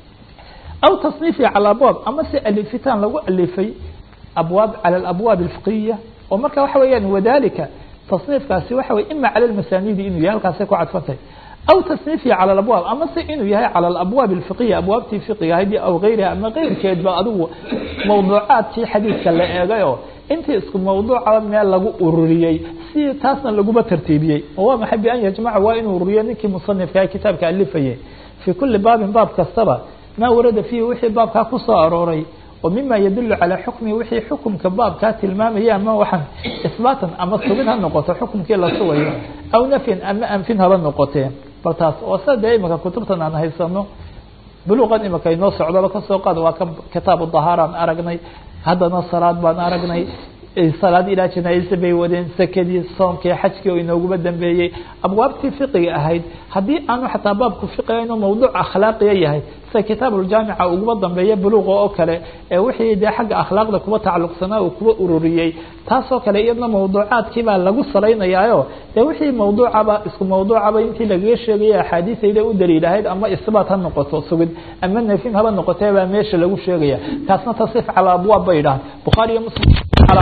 aw tasniifi cala abwaab ama si alifitaan lagu alifay abwaab cala alabwaab alfiqiya oo marka waxa weeyaan wadalika tasniifkaasi waxa weye ima cala lmasanidi inuu yahay halkaasay ku cadfantay aw tasniifi cala alabwaab ama se inuu yahay cala alabwaab alfiqiya abwaabtii fiqiga ahayd aw gayriha ama keyrkeedba adigu mawduucaadkii xadiidka la eegay oo intii isku mawduucaba meel lagu ururiyey si taasna laguma tartiibiyey oo waa maxay bian yajmaca waa inuu ururiyo ninkii musanifka kitaabka alifayay fii kuli baabin baab kastaba maa warada fiihi wixii baabkaa kusoo arooray oo mima yadulu calaa xukmi wixii xukumka baabkaa tilmaamaya ama waxaan isbaatan ama sugid ha noqoto xukumkii la sugayo aw nafyin ama anfin haba noqotee bal taas oo sida dee imika kutubtan aan haysano buluqan imika inoo socdaba kasoo qaad waa ka kitaabu dahaaraan aragnay haddana salaad baan aragnay salaad ilaa janaaisa bay wadeen sakadii soomkii xajkii oo inooguma dambeeyey abwaabtii fiqiga ahayd haddii aanu xataa baabku fiqiga inuu mawduuc akhlaaqiya yahay sida kitaabuuljaamica uguma dambeeya buluuqa oo kale ee wixii dee xagga akhlaaqda kuba tacalluqsanaa uu kuba ururiyey taasoo kale iyadna mawduucaadkii baa lagu salaynayaayo dee wixii mawduucaba isku mawduucaba intii lagaga sheegaya axaadiisayda u daliilahayd ama isbaat ha noqoto sugid ama nafin haba noqotee baa meesha lagu sheegaya taasna tasif calaa abwaab bay dhahan bukhaari iyo muslim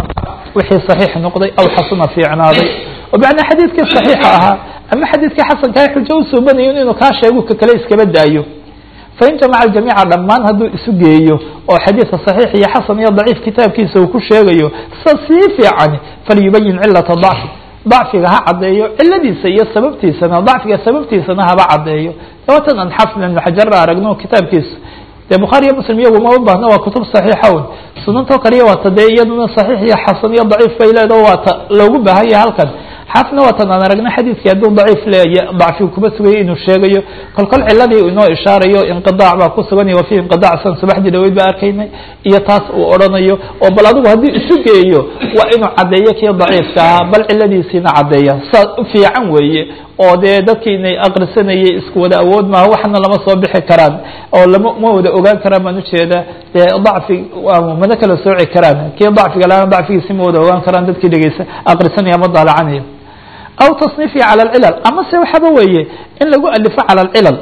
wixii صaxiix noqday aw xasuna fiicnaaday oo macnaa xadiidkii صaxiixa ahaa ama xadiidkii xasankaa xujo usoo banayo inuu kaa sheego ka kale iskaba daayo fain jamaca jamiica dhammaan hadduu isu geeyo oo xadiidka صaxiix iyo xasan iyo daciif kitaabkiisa uu ku sheegayo sa sii fiican falyubayin cilata ضacfi ضacfiga ha caddeeyo ciladiisa iyo sababtiisana dacfiga sababtiisana haba caddeeyo watan an xafn ibn xajar aragno kitaabkiisa de bukhaari iyo muslim iyagu ma u baahna waa kutub saxiixa un sunantoo kaliya waata dee iyaduna saxiix iyo xasan iyo daciif bay leedaho waata loogu baahan yahay halkan xaafna waatan aan aragna xadiidkii hadduu daciif leeya dacfigu kuma sugaya inuu sheegayo kol kol ciladii inoo ishaarayo inqidaac baa ku sugan wa fi inqidaac san subaxdii dhaweyd baa arkaynay iyo taas uu odhanayo oo bal adigu haddii isu geeyo waa inuu caddeeyo kii daciifka ahaa bal ciladiisiina caddeeya saa u fiican weeye oo dee dadkii inay akrisanayay isku wada awood maaha waxna lama soo bixi karaan oo lama ma wada ogaan karaan baan ujeeda dee dacfi mana kala sooci karaan kii dacfiga laana dacfigiisi ma wada ogaan karaan dadkii dhegeysa akrisanaya ama daalacanaya aw tasniifi cala alcilal ama se waxaba weeye in lagu alifo cala alcilal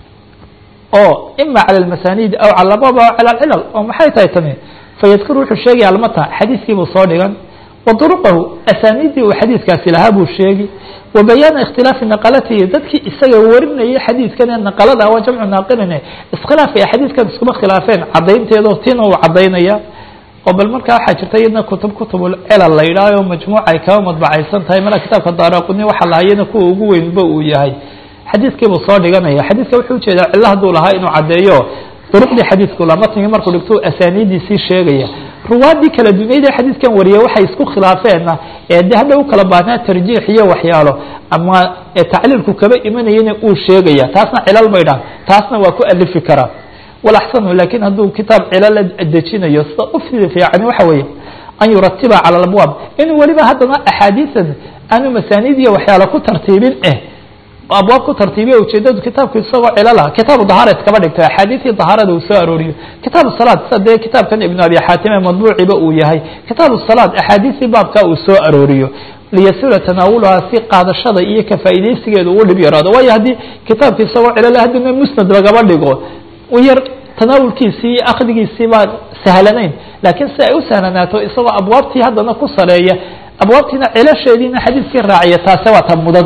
oo ima cala almasanid aw cala abab aw cala alcilal oo maxay tahay tani fayadkuru wuxuu sheegaya almata xadiiskiibuu soo dhigan wa duruqahu asaaniiddii uu xadiidkaasi lahaa buu sheegi wa bayaana ikhtilaafi naqalatihi dadkii isaga warinayay xadiidkan ee naqalada waa jamcu naaqilin iskhilaafka ay xadiidkan iskuma khilaafeen caddaynteedo tina uu caddaynaya oo bal markaa waxaa jirta iyadna kutub kutubul cilal la yidhaaho majmuuca ay kaba madbacaysan tahay mala kitaabka daaraquni waxa lahayana kuwa ugu weynba uu yahay xadiidkiibuu soo dhiganaya xadiidka wuxuu ujeedaa cilo hadduu lahaa inuu caddeeyo duruqdii xadiidku la matnigi markuu dhigto asaaniidiisii sheegaya ruwaadii kala dunyada xadiidkan wariya waxay isku khilaafeenna ee de hadha u kala baahnaa tarjiix iyo waxyaalo ama tacliilku kaba imanayana uu sheegaya taasna cilal bay dhahan taasna waa ku alifi karaa walaxsanu lakin hadduu kitaab cilal la dejinayo sida u fiican waxa weeye an yuratiba cala abwaab inuu weliba haddana axaadiisan aanu masaaniid iyo waxyaalo ku tartiibin eh abwaab ku tartiibiya ujeedadu kitaabku isagoo cilala kitaabu dahaareed kaba dhigto axaadiistii dahaarada uu soo arooriyo kitaabu salaad sida dee kitaabkan ibnu abi xaatim ee madbuuciba uu yahay kitaabu salaad axaadiistii baabka uu soo arooriyo liyasula tanaawuluhaa si qaadashada iyo ka faa'iidaysigeeda uu dhib yaraado waayo haddii kitaabki isagoo cilala haddina musnad lagaba dhigo yar tanaawulkiisii iyo akdigiisii baan sahlanayn laakiin si ay u sahlanaato isagoo abwaabtii haddana ku sareeya abwaabtiina cilasheediina xadiiskii raaciya taase waa ta mudan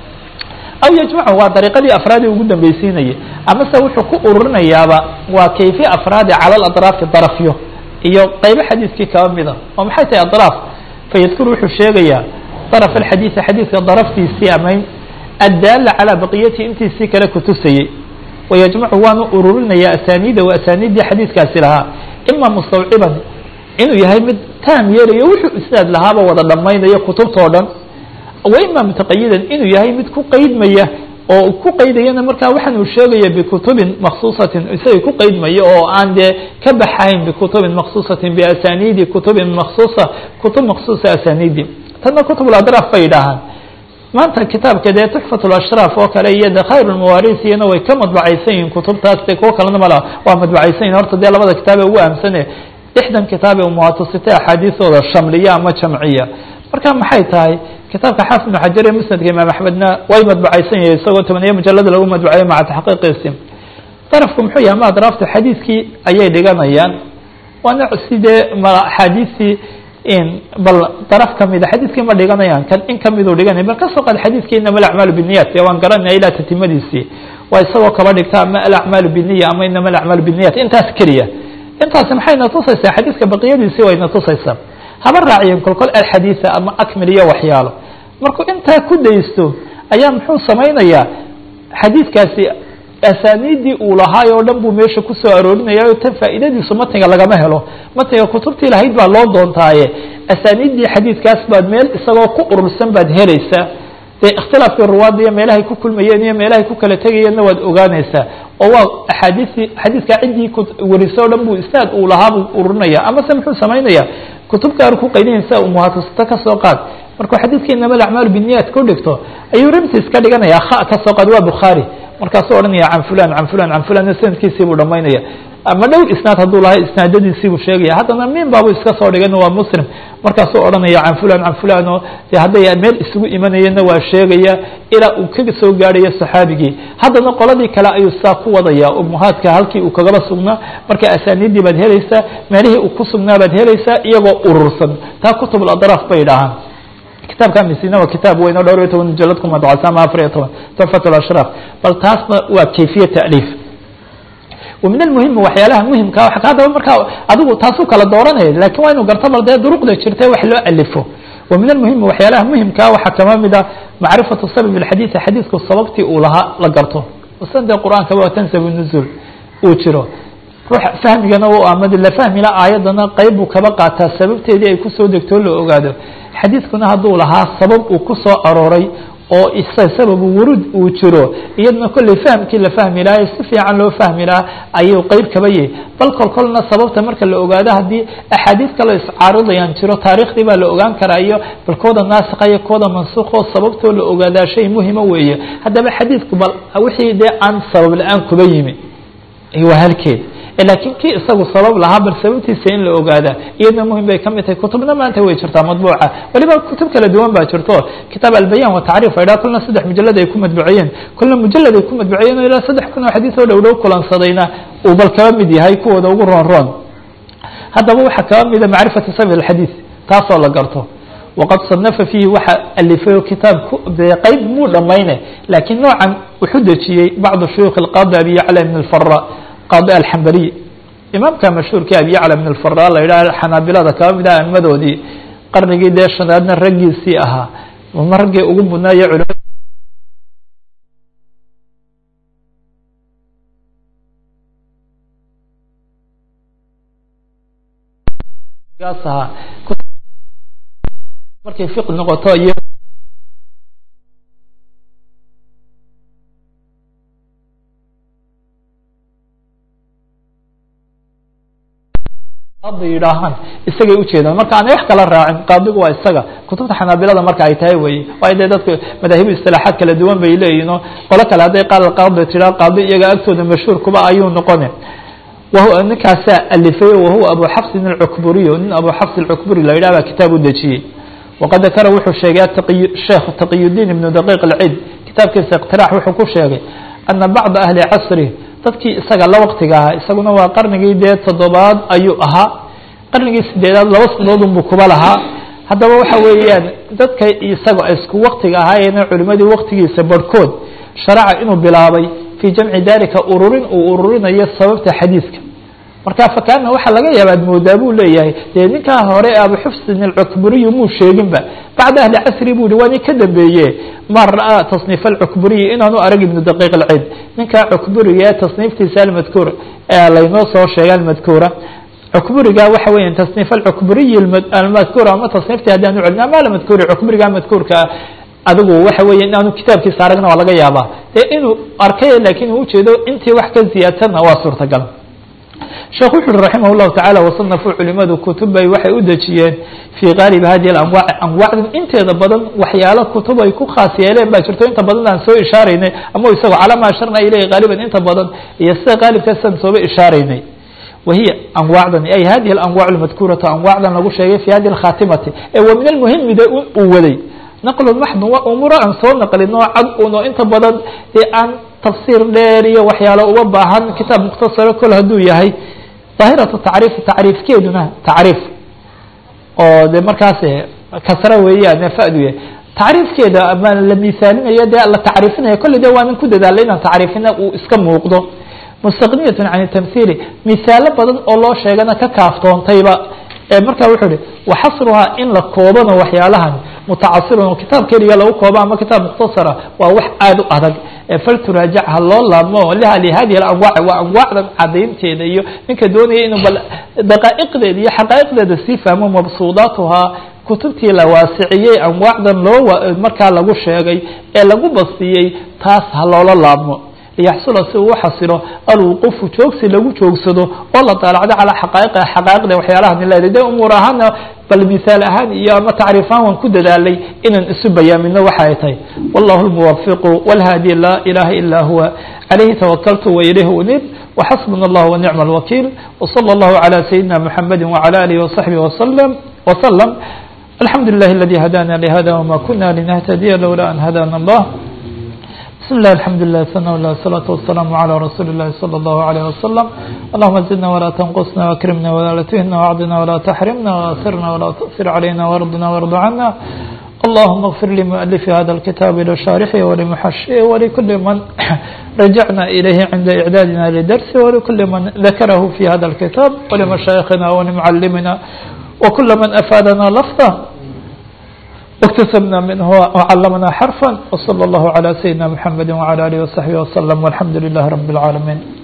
aw yajmacu waa dariiqadii afraadi ugu dambeysiinayay amase wuxuu ku ururinayaaba waa kayfi afraadi cala aladraafi darafyo iyo qaybo xadiiskii kaba mida oo maxay tahay adraaf fayadkuru wuxuu sheegayaa daraf alxadiidi xadiidka daraftiisii amayn addaala calaa baqiyatihi intiisii kale kutusayey wayajmacu waanu ururinaya asaniida wa asaniiddii xadiidkaasi lahaa ima mustawciban inuu yahay mid taam yeelayo wuxuu isnaad lahaaba wada dhammaynayo kutubtao dhan wa ima mutaqayidan inuu yahay mid ku qeydmaya oo ku qeydayana markaa waxaan uu sheegaya bikutubin maksuusatin isaga ku qeydmaya oo aan dee ka baxayn bikutubin maksuusatin biasaniidi kutubin maksuusa kutub maksuusa asaniidi tanna kutub adraaf bay yidhaahaan maanta kitaabka dee tuxfat lashraaf oo kale iyo de khayr lmawaris iyana way ka madbacaysan yihin kutubtaas de kuwo kalena mala waa madbacaysan yihin horta dee labada kitaab ee ugu ahamsane lixdan kitaab ee umuhatasita axaadiisooda shamliya ama jamciya marka maxay tahay kitaabka xaafid ibnu xajar ee musnadka imaam axmedna way madbacaysan yahay isagoo tobaniyo mujalada lagu madbacayo maca taxqiiqiisi darafku muxuu yahay ma adraafta xadiidkii ayay dhiganayaan waana sidee axaadiistii bal daraf kamida xadiidkii ma dhiganayaan kan in kamiduu dhiganaya bal kasoo qaad xadiidkii inama alacmaalu biniyat dee waan garanaya ilaa tatimadiisii waa isagoo kaba dhigta ama alacmaalu biniya ama inama alacmaalu biniyat intaas keliya intaasi maxayna tusaysaa xadiidka baqiyadiisii wayna tusaysaa haba raaciyeen kolkol alxadiida ama akmil iyo waxyaalo markuu intaa ku daysto ayaa muxuu samaynayaa xadiidkaasi asaaniidii uu lahaay oo dhan buu meesha kusoo aroorinaya o tan faa'iidadiisu matniga lagama helo matniga kutubtii lahayd baa loo doontaaye asaaniiddii xadiidkaas baad meel isagoo ku urursan baad helaysaa dee ikhtilaafkii ruwaadda iyo meelahay ku kulmayeen iyo meelahay ku kala tegayeenna waad ogaanaysaa oo waa axaadiistii xadiidkaa ciddii warise o dhan buu isnaad uu lahaa buu ururinaya amase muxuu samaynaya kutub gaar ku qaydinaysa umuhatasito kasoo qaad markuu xadiidka inama alacmaalu biniyat ku dhigto ayuu rimtis ka dhiganaya kha kasoo qaad waa bukhaari markaasuu odhanaya can fulan can fulan can fulan sanadkiisii buu dhamaynaya ama dhowr isnaad hadduu lahaa isnaadadiisii buu sheegaya haddana min baabu iska soo dhigan waa muslim markaasuu odhanaya can fulan can fulan oo de hadday meel isugu imanayeenna waa sheegaya ilaa uu kaga soo gaadhayo saxaabigii haddana qoladii kale ayuu saa ku wadaya umuhaadka halkii uu kagaba sugnaa marka asaaniiddii baad helaysaa meelihii uu ku sugnaa baad helaysaa iyagoo urursan taa kutub adraaf bay dhahaan kitaabka misina waa kitaab weyn oo dhowr iyo toban mujalad ku madbacsan ama afar iyo toban tuxfat alashraaf bal taasna waa kayfiya ta'liif ومن المهم waxyaalaha muhimka hadaba markaa adigu taasuu kala dooranaya lakin waa inu garto bal dee duruqda jirta wax loo alifo ومن المهم waxyaalaha muhimkaa waxaa kama mida macrifaة sabب الxadيث xadiidku sababtii uu lahaa la garto san dee qur'aanka waa tansab النزul uu jiro ruux fahmigana u amad la fahmila aayadana qeyb buu kaba qaataa sababteedii ay kusoo degtoo la ogaado xadiidkuna hadduu lahaa sabab uu ku soo arooray oo isa sababu wurud uu jiro iyadna kolley fahamkii la fahmi lahaa si fiican loo fahmi lahaa ayuu qeyb kaba yahay bal kol kolna sababta marka la ogaado haddii axaadiis kaloo iscaaridayaan jiro taariikhdii baa la ogaan karaa iyo bal kooda naasika iyo kooda mansuuqoo sababtoo la ogaadaa shay muhima weeye haddaba xadiidku bal wixii dee aan sabab la-aan kuba yimi waa halkeed lakiin kii isagu sabab lahaa bal sababtiisa in la ogaada iyadna muhim bay kamid tahay kutubna maanta way jirtaa madbuuca waliba kutub kala duwan baa jirto kitaab albayan watacriif a idhaha kulna saddex mujalad ay ku madbuciyeen kulna mujalad ay ku madbuciyeen o ilaa saddex kun oo xadiis oo dhow dhow kulansadayna uu bal kaba mid yahay kuwooda ugu roon roon haddaba waxaa kaba mida macrifatu sabi alxadiis taasoo la garto waqad صanafa fiihi waxa alifay kitaab qeyb muu dhamayne lakiin noocan wuxuu dejiyey bacdu shuyuukh اlqadi abi yacla ibn اlfara qadi alxambaliy imaamka mashhuurka abi yacla ibn اlfara la yidhaha xanaabilada kaba mid ah aimadoodii qarnigii dee shanaadna raggiisii ahaa ma raggii ugu mudnaayo culama ahaa markay fiq noqoto iyo qaadi yidhaahaan isagay ujeedaan marka aanay wax kala raacin qaadigu waa isaga kutubta xanaabilada marka ay tahay weye waayo dee dadku madaahibu istilaaxaad kala duwan bay leeyihin oo qolo kale hadday qaal qaadi tiraa qaadi iyaga agtooda mashhuur kuba ayuu noqone wah ninkaasaa alifay wahuwa abu xafsin alcukburiy nin abu xafs alcukburi la yidhah baa kitaab u dejiyey waqad dakara wuxuu sheegay sheekh taqiyudiin ibnu daqiiq alcid kitaabkiisa iqtiraax wuxuu ku sheegay ana bacda ahli casri dadkii isaga la waktiga ahaa isaguna waa qarnigii dee toddobaad ayuu ahaa qarnigii sideedaad laba sanadood unbuu kuba lahaa haddaba waxa weeyaan dadka isaga isku waktiga ahaayeena culimadii waktigiisa barhkood sharaca inuu bilaabay fii jamci dalika ururin uu ururinayo sababta xadiidka marka fakaana waxaa laga yaaba ad moodaa buu leeyahay dee ninkaa hore abu xufsin alcukburiyu muu sheeginba bacda ahli casri bu hi waa nin ka dambeeye ma ra'aa tasniif alcukburiyi inaanu arag ibnu daqiiq alcid ninkaa cukburiga ee tasniiftiisa almadkuur ee laynoo soo sheegay almadkuura cukburiga waxa weya tasniif alcukburiyi almadkuur ama tasniiftii haddaan u celin ama almadkuuri cukburiga madkuurka adigu waxa weya inaanu kitaabkiisa aragna waa laga yaabaa dee inuu arkay lakin uu ujeedo intii wax ka ziyaadsanna waa suurtagal sheekh wuxu uhi raximah llahu tacala wasanafuu culimadu kutubay waxay u dejiyeen fii qaalibi hadihi alanwaac anwaacdan inteeda badan waxyaalo kutub ay ku khaas yeeleen baa jirto inta badan aan soo ishaaraynay ama isagoo calama asharna ileyhi qaaliban inta badan iyo sida qaalibkaasaan sooba ishaaraynay wahiya anwaacdani ay hadihi alanwac lmadkuuratu anwaacdan lagu sheegay fi hadihi alkhatimati ee wa min almuhimi de uu waday naqlu maxdun waa umuuro aan soo naqlin oo cad un oo inta badan ee aan tafsiir dheer iyo waxyaalo uga baahan kitaab mukhtasaro kol hadduu yahay daahiratu tacriifi tacriifkeeduna tacriif oo de markaas kasra weeyaan fadu yahay tacriifkeeda ama la misaalinayo dee la tacriifinayo kolley de waanan ku dadaalay inaan tacriifina uu iska muuqdo mustaqniyatun can tamhiili misaalo badan oo loo sheegana ka kaaftoontayba marka wuxuu ihi waxasruhaa in la koobano waxyaalahan mutacasirun oo kitaab keliga lagu koobo ama kitaab mukhtasara waa wax aada u adag falturaajac ha loo laabmo lihadihi alanwaac waa anwaacdan cadaynteeda iyo ninka doonaya inuu bal daqaa'iqdeeda iyo xaqaa'iqdeeda sii fahmo mabsuudaatuhaa kutubtii la waasiciyey anwaacdan loo markaa lagu sheegay ee lagu bastiyey taas ha loola laabmo liyaxsula si uu xasilo alwuquufu joogsi lagu joogsado oo la daalacdo calaa xaqaaiq xaqaa'iqda waxyaalaha nileeda de umuur ahaana bal misaal ahaan iyo ama tacriif ahaan waan ku dadaalay inaan isu bayaamino waxa ay tahay wallahu lmuwafiqu walhaadi laa ilaha ila huwa calayhi tawakaltu wa ilayhi unib وxasbuna allah wanicma alwakiil wslى اllahu عalى sayidina mxamedi wعalى alihi وصaxbihi وsلم وsلم alxamdu لlah اladi hadana lhada wma kuna linahtadiya lowla an hadana اllah بسم الله الحمد لله ثناء الله الصلاة والسلام على رسول الله صلى الله عليه وسلم اللهم زدنا ولا تنقصنا واكرمنا ولا تهنا وعضنا ولا تحرمنا وأثرنا ولا تؤثر علينا وارضنا وارض عنا اللهم اغفر لمؤلف هذا الكتاب لشارحه ولمحشيه ولكل من رجعنا إليه عند إعدادنا لدرسه ولكل من ذكره في هذا الكتاب ولمشايخنا ولمعلمنا وكل من أفادنا لفظه واكتسبنا منه وعلمنا حرفا وصلى الله على سيدنا محمد وعلى آله وصحبه وسلم والحمد لله رب العالمين